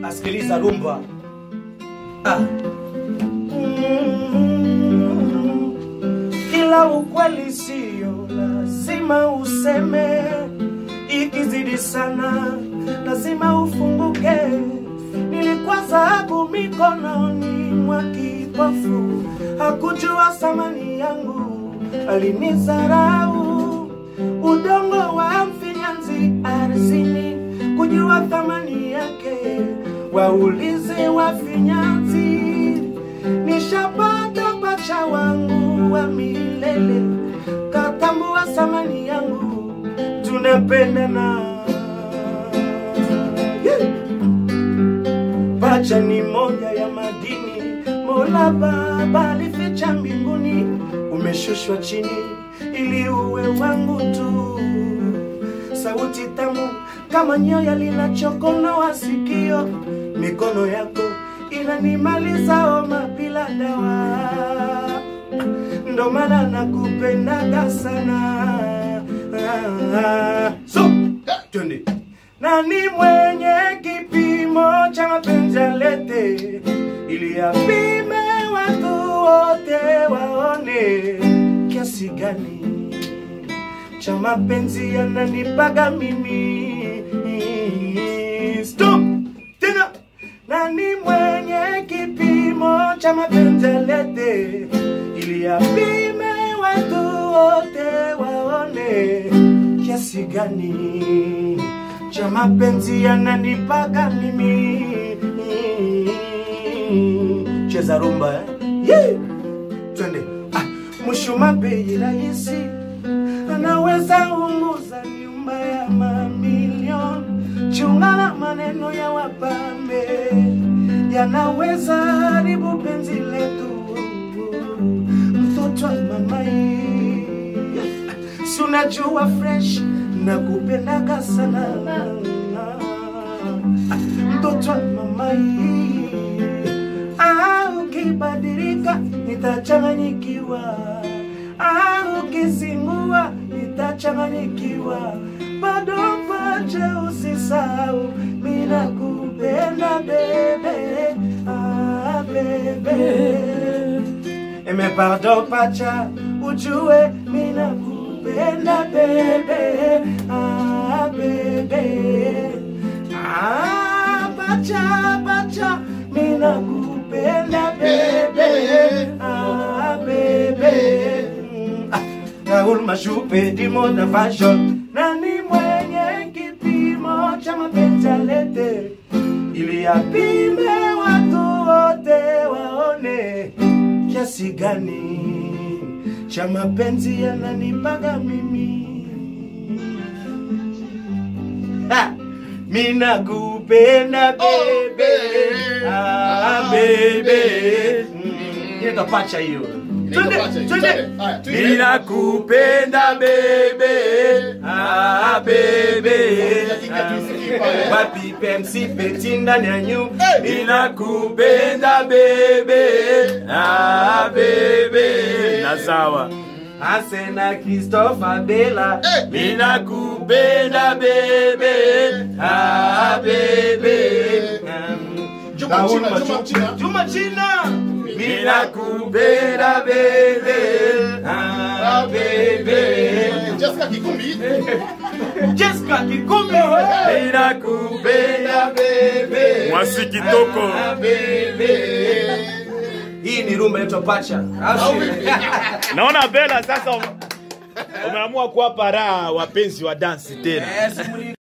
asikiliza rumba ah. Kila ukweli sio lazima useme, ikizidi sana lazima ufunguke. Nilikuwa dhahabu mikononi mwa kipofu, hakujua thamani yangu, alinizarau. Udongo wa mfinyanzi ardhini, kujua thamani yake, waulize wafinyanzi. Nishapata pacha wangu wa milele, katambua thamani yangu, tunapendana yeah. Pacha ni moja ya madini Mola Baba alificha mbinguni, umeshushwa chini ili uwe wangu tu. Sauti tamu kama nyoya linachokonoa sikio, mikono yako inanimaliza homa bila dawa, ndo maana nakupendaga sana. So, twende nani mwenye kipimo cha mapenzi alete, ili apime watu wote waone kiasi gani cha mapenzi yananipaga mimi. Stop tena, nani mwenye kipimo cha mapenzi alete, ili apime watu wote waone kiasi gani cha mapenzi yananipaga mimi. Cheza rumba eh? yeah. Twende ah, mshuma bei rahisi anaweza unguza nyumba ya mamilioni. Chunga na maneno ya wapambe yanaweza haribu penzi letu. Mtoto wa mamai, si unajua fresh na kupendaga sana mtoto wa mamai, ah, ukibadilika nitachanganyikiwa, ah, ukizingua nitachanganyikiwa, bado pacha, usisahau mimi nakupenda bebe, ah, bebe Eme pardon pacha, ujue mimi nakupenda bebe, ah, bebe Ah, pacha, pacha, mimi nakupenda bebe, ah, bebe. Mm, ah, Raoul Mashupe, dimo na fashion. Nani mwenye kipimo cha mapenzi alete, ili apime watu wote waone kiasi gani cha mapenzi yananipaga mimi. Ha! Mina kupenda bebe, ah bebe. Mm, Inaitwa pacha hiyo. Twende, twende. Mina kupenda bebe, ah bebe. Wapi pemsi peti ndani ya nyumba. Mina kupenda bebe, ah bebe. na sawa Asena Christopher Bella Eh. Mina kupenda bebe Ah bebe Um, Juma Raoul China, Machu- Juma China. Juma China Mina kupenda bebe Ah bebe Jessica Kikumbi. Jessica Kikumi Mina kupenda bebe Mwasi kitoko. Ah bebe Hii ni rumba inaitwa Pacha Au sio? naona bela sasa ume- umeamua kuwapa raha wapenzi wa dansi tena Yes, muli-